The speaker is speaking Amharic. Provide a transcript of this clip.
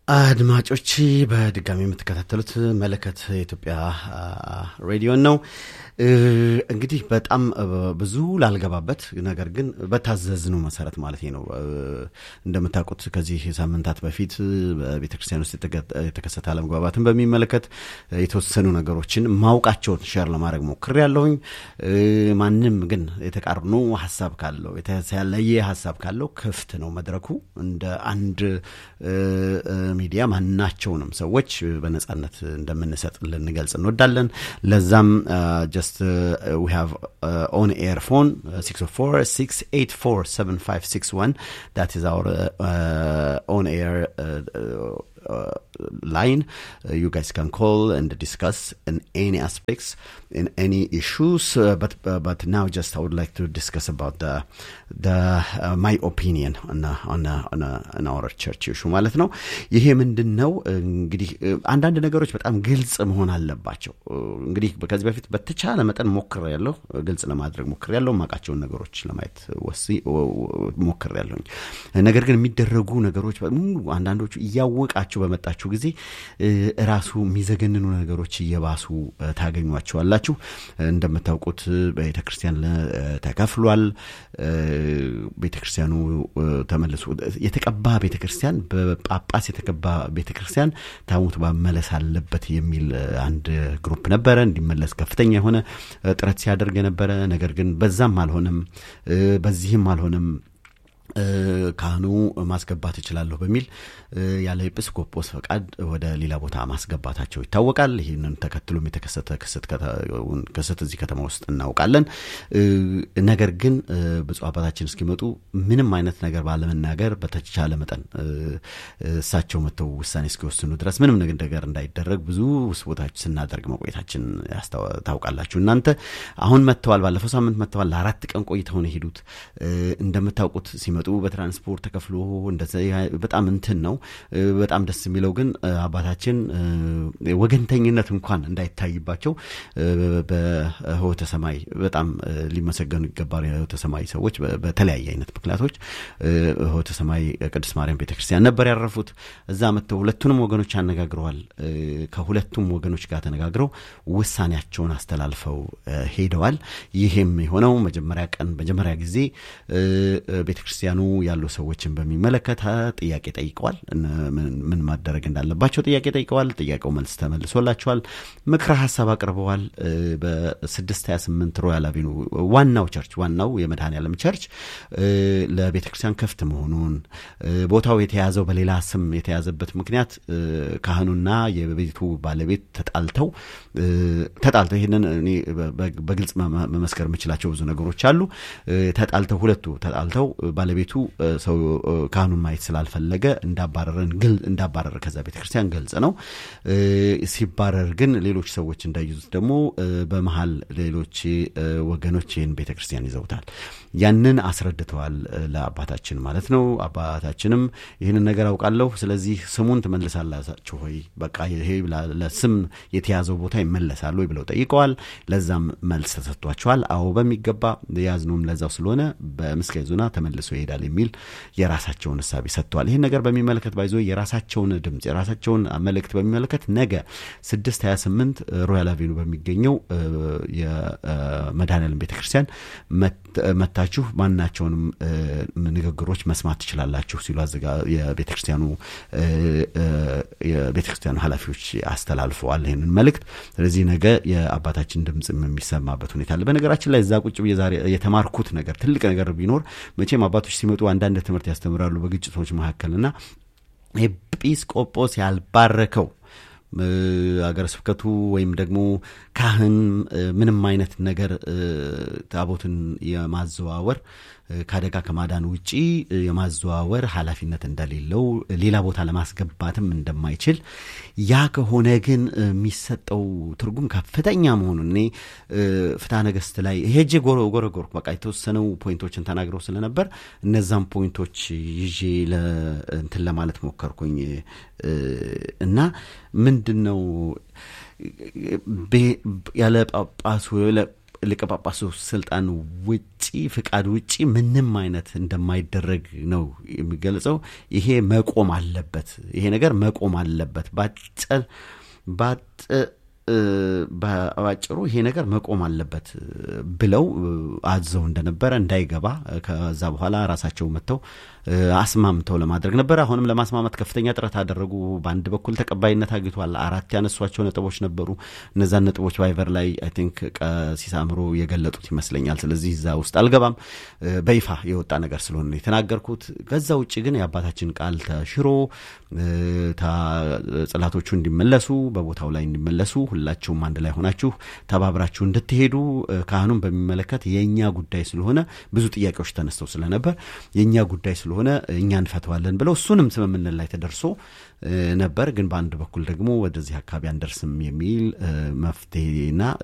አድማጮች በድጋሚ የምትከታተሉት መለከት የኢትዮጵያ ሬዲዮን ነው። እንግዲህ በጣም ብዙ ላልገባበት ነገር ግን በታዘዝነው መሰረት ማለት ነው። እንደምታውቁት ከዚህ ሳምንታት በፊት በቤተ ክርስቲያን ውስጥ የተከሰተ አለመግባባትን በሚመለከት የተወሰኑ ነገሮችን ማውቃቸውን ሸር ለማድረግ ሞክር ያለሁኝ። ማንም ግን የተቃርኖ ሀሳብ ካለው የተለየ ሀሳብ ካለው ክፍት ነው መድረኩ እንደ አንድ ሚዲያ ማናቸውንም ሰዎች በነጻነት እንደምንሰጥ ልንገልጽ እንወዳለን። ለዛም ጀስት ዊ ሃቭ ኦን ኤር ፎን 604 684 7561 ዳት ኢዝ አወር ኦን ኤር uh, line. Uh, you guys can call and discuss in any aspects, in any issues. Uh, but but now, just I would like to discuss about the the my opinion on on on, on our church issue ማለት ነው። ይሄ ምንድን ነው እንግዲህ አንዳንድ ነገሮች በጣም ግልጽ መሆን አለባቸው። እንግዲህ ከዚህ በፊት በተቻለ መጠን ሞክር ያለሁ ግልጽ ለማድረግ ሞክር ያለሁ ማቃቸውን ነገሮች ለማየት ወሲ ሞክር ያለሁኝ ነገር ግን የሚደረጉ ነገሮች በሙሉ አንዳንዶቹ እያወቃቸው በመጣችሁ ጊዜ ራሱ የሚዘገንኑ ነገሮች እየባሱ ታገኟቸዋላችሁ። እንደምታውቁት ቤተ ክርስቲያን ተከፍሏል። ቤተ ክርስቲያኑ ተመልሶ የተቀባ ቤተ ክርስቲያን በጳጳስ የተቀባ ቤተ ክርስቲያን ታቦት መመለስ አለበት የሚል አንድ ግሩፕ ነበረ። እንዲመለስ ከፍተኛ የሆነ ጥረት ሲያደርግ የነበረ ነገር ግን በዛም አልሆነም፣ በዚህም አልሆነም። ካህኑ ማስገባት እችላለሁ በሚል ያለ ኤጲስቆጶስ ፈቃድ ወደ ሌላ ቦታ ማስገባታቸው ይታወቃል። ይህንን ተከትሎም የተከሰተ ክስተት እዚህ ከተማ ውስጥ እናውቃለን። ነገር ግን ብፁዕ አባታችን እስኪመጡ ምንም አይነት ነገር ባለመናገር በተቻለ መጠን እሳቸው መጥተው ውሳኔ እስኪወስኑ ድረስ ምንም ነገር እንዳይደረግ ብዙ ስቦታች ስናደርግ መቆየታችን ታውቃላችሁ እናንተ። አሁን መጥተዋል፣ ባለፈው ሳምንት መጥተዋል። ለአራት ቀን ቆይተው ነው የሄዱት። እንደምታውቁት ሲመጡ በትራንስፖርት ተከፍሎ በጣም እንትን ነው። በጣም ደስ የሚለው ግን አባታችን ወገንተኝነት እንኳን እንዳይታይባቸው በህይወተ ሰማይ በጣም ሊመሰገኑ ይገባል። የህይወተ ሰማይ ሰዎች በተለያየ አይነት ምክንያቶች ህይወተ ሰማይ ቅድስት ማርያም ቤተክርስቲያን ነበር ያረፉት። እዛ መጥተው ሁለቱንም ወገኖች አነጋግረዋል። ከሁለቱም ወገኖች ጋር ተነጋግረው ውሳኔያቸውን አስተላልፈው ሄደዋል። ይሄም የሆነው መጀመሪያ ቀን መጀመሪያ ጊዜ ቤተክርስቲያኑ ያሉ ሰዎችን በሚመለከት ጥያቄ ጠይቀዋል። ምን ማደረግ እንዳለባቸው ጥያቄ ጠይቀዋል። ጥያቄው መልስ ተመልሶላቸዋል። ምክረ ሀሳብ አቅርበዋል። በስድስት ሀያ ስምንት ሮያል አቬኑ ዋናው ቸርች ዋናው የመድኃኔ ዓለም ቸርች ለቤተ ክርስቲያን ክፍት መሆኑን ቦታው የተያዘው በሌላ ስም የተያዘበት ምክንያት ካህኑና የቤቱ ባለቤት ተጣልተው ተጣልተው ይህንን እኔ በግልጽ መመስከር የምችላቸው ብዙ ነገሮች አሉ። ተጣልተው ሁለቱ ተጣልተው ባለቤቱ ሰው ካህኑን ማየት ስላልፈለገ እንዳባረረን ግል እንዳባረረ ከዛ ቤተ ክርስቲያን ገልጽ ነው። ሲባረር ግን ሌሎች ሰዎች እንዳይዙት ደግሞ በመሀል ሌሎች ወገኖች ይህን ቤተ ክርስቲያን ይዘውታል። ያንን አስረድተዋል ለአባታችን ማለት ነው። አባታችንም ይህንን ነገር አውቃለሁ፣ ስለዚህ ስሙን ትመልሳላችሁ ሆይ በቃ ይሄ ለስም የተያዘው ቦታ ይመለሳሉ ወይ ብለው ጠይቀዋል። ለዛም መልስ ተሰጥቷቸዋል። አዎ በሚገባ የያዝነውም ለዛው ስለሆነ በምስጋና ዙና ተመልሶ ይሄዳል የሚል የራሳቸውን እሳቤ ሰጥተዋል። ይህን ነገር በሚመለከት ባይዞ የራሳቸውን ድምፅ የራሳቸውን መልእክት በሚመለከት ነገ ስድስት ሀያ ስምንት ሮያል አቬኑ በሚገኘው የመድኃኔዓለም ቤተ ክርስቲያን መታችሁ ማናቸውንም ንግግሮች መስማት ትችላላችሁ ሲሉ የቤተ ክርስቲያኑ የቤተ ክርስቲያኑ ኃላፊዎች አስተላልፈዋል ይህንን መልእክት። ስለዚህ ነገ የአባታችን ድምፅ የሚሰማበት ሁኔታ አለ። በነገራችን ላይ እዛ ቁጭ ብዬ ዛሬ የተማርኩት ነገር ትልቅ ነገር ቢኖር መቼም አባቶች ሲመጡ አንዳንድ ትምህርት ያስተምራሉ በግጭቶች መካከልና ኤጲስቆጶስ ያልባረከው አገረ ስብከቱ ወይም ደግሞ ካህን ምንም አይነት ነገር ታቦትን የማዘዋወር ከአደጋ ከማዳን ውጪ የማዘዋወር ኃላፊነት እንደሌለው ሌላ ቦታ ለማስገባትም እንደማይችል ያ ከሆነ ግን የሚሰጠው ትርጉም ከፍተኛ መሆኑን እኔ ፍትሐ ነገሥት ላይ ሄጄ ጎረጎርኩ። በቃ የተወሰነው ፖይንቶችን ተናግረው ስለነበር እነዛም ፖይንቶች ይዤ እንትን ለማለት ሞከርኩኝ እና ምንድን ነው ያለ ጳጳሱ ሊቀ ጳጳሱ ስልጣን ውጪ ፍቃድ ውጪ ምንም አይነት እንደማይደረግ ነው የሚገልጸው። ይሄ መቆም አለበት፣ ይሄ ነገር መቆም አለበት ባጭር ባጭ በአጭሩ ይሄ ነገር መቆም አለበት ብለው አዘው እንደነበረ እንዳይገባ ከዛ በኋላ ራሳቸው መጥተው አስማምተው ለማድረግ ነበረ። አሁንም ለማስማማት ከፍተኛ ጥረት አደረጉ። በአንድ በኩል ተቀባይነት አግኝቷል። አራት ያነሷቸው ነጥቦች ነበሩ። እነዛን ነጥቦች ቫይቨር ላይ አይ ቲንክ ቀሲስ አእምሮ የገለጡት ይመስለኛል። ስለዚህ እዛ ውስጥ አልገባም። በይፋ የወጣ ነገር ስለሆነ ነው የተናገርኩት። ከዛ ውጭ ግን የአባታችን ቃል ተሽሮ ጽላቶቹ እንዲመለሱ በቦታው ላይ እንዲመለሱ ሁላችሁም አንድ ላይ ሆናችሁ ተባብራችሁ እንድትሄዱ ካህኑን በሚመለከት የእኛ ጉዳይ ስለሆነ ብዙ ጥያቄዎች ተነስተው ስለነበር የእኛ ጉዳይ ስለሆነ እኛ እንፈተዋለን ብለው እሱንም ስምምነት ላይ ተደርሶ ነበር። ግን በአንድ በኩል ደግሞ ወደዚህ አካባቢ አንደርስም የሚል መፍትሄና